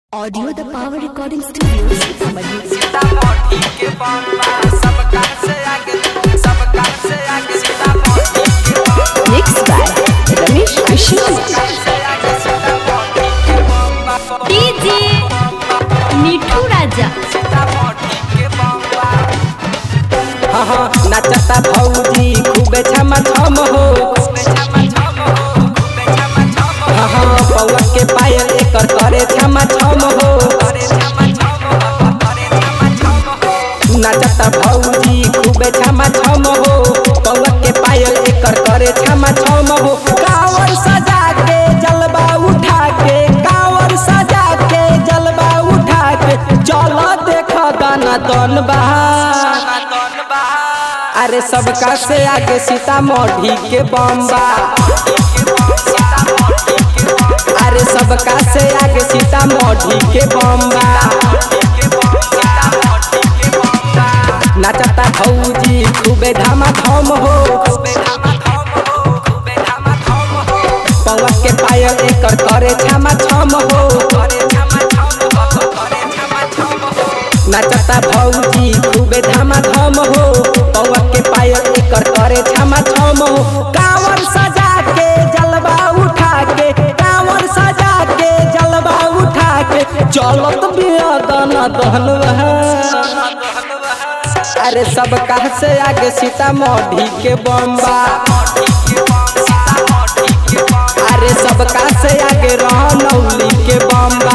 Audio the Power Recording Studios, Samajhi. Sitamarhi के बम्बा सबका से आगे सबका से आगे सीतामढ़ी के बम्बा Mixed by Ramesh Krishnan. से आगे सीतामढ़ी के बम्बा डीजे मिठू राजा सीतामढ़ी के बम्बा हाँ हाँ नाचता भौजी खूबे छम छम हो खूबे छमा छम हो खूबे छमा छम हो हाँ हाँ पौआ के पायल एकर करे छम छम हो करे छमा छम हो करे छमा छम हो नाचता भौजी खूबे छम छम हो पौआ के पायल एकर करे छम छम हो कावर सजा के जलवा उठा के कावर सजा के जलवा उठा के चल देख दाना दन बहा सनातन बहा अरे सबका से आगे सीतामढ़ी के बम्बा सीतामढ़ी के बम्बा अरे सबका से आगे सीतामढ़ी के बम्बा के बम्बा सीतामढ़ी के बम्बा नाचता भौजी खूबे धामा धम हो खूबे धमा धम हो खूबे धमा धम हो पौवा के पायल एकर करे छामा छम हो करे छमा छम हो करे छमा छम हो नाचता भौजी खूबे धामा धम हो पौवा के पायल एकर करे छामा छम हो कांवर सजा के जलवा उठा के कांवर सजा के जलवा उठा के चलत बिया दाना दहनवा अरे सबका से आगे सीतामढ़ी के बम्बा अरे सबका से आगे रहनौली के बम्बा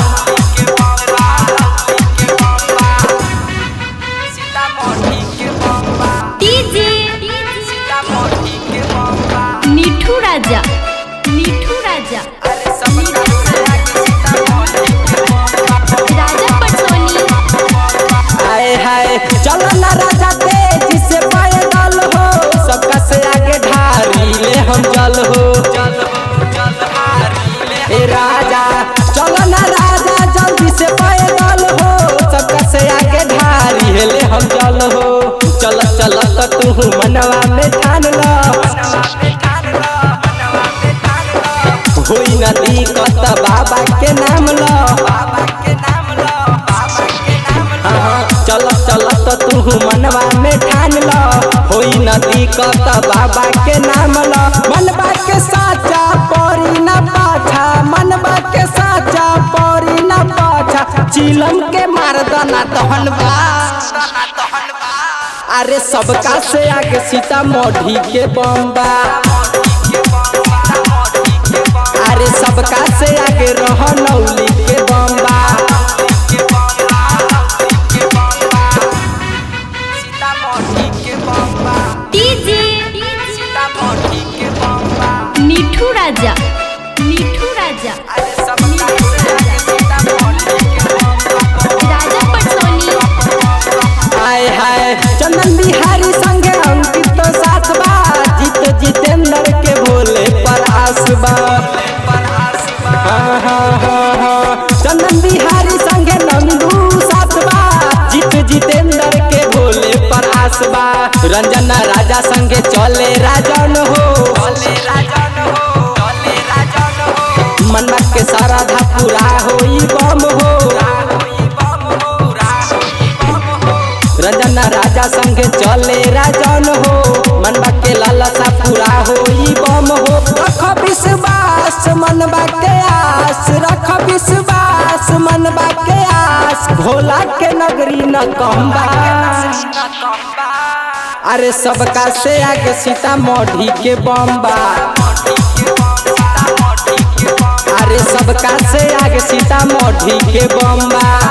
डीजे मिठू राजा मिठू राजा राजा पटसोनी आए हाय चलो ना राजा तेजी से पैदल हो सबका से आगे ढारी ले हम चल हो ए राजा चलो ना राजा जल्दी से पैदल हो सबका से आगे ढारी ले हम चल हो चल चल तो तू मनवा में ठान लो होई नदी कत बाबा के नाम लो हाँ, चल चल तो तू मनवा में ठान लो होई नदी कत बाबा के नाम लो मनबा के साचा परी न पाछा मनबा के साचा परी न पाछा चिलम के मार दना तहन बा अरे सबका से आगे सीतामढ़ी के बम्बा अरे सबका से आगे रहनौली के बम्बा डीजे मिठू राजा मिठू राजा राजा पटसोनी हाय हाय चंदन बिहारी संगे अंकित तो साथ बा जीत जितेंद्र के भोले पर आसबा हाँ, हाँ, हाँ, हाँ। चंदन बिहारी संगे नंदू साथ बा जीत जितेंद्र के भोले पर आसबा रंजन राजा संगे चले राजन हो मनवा के सारा धा पूरा होई बम हो रंजन राजा संगे चले राजन हो मनबा के लालसा पूरा होई बम हो रख विश्वास मनबा के आस रख विश्वास मनबा के आस भोला के नगरी न कम्बा अरे सबका से आगे सीतामढ़ी के बम्बा अरे सबका से आगे सीतामढ़ी के बम्बा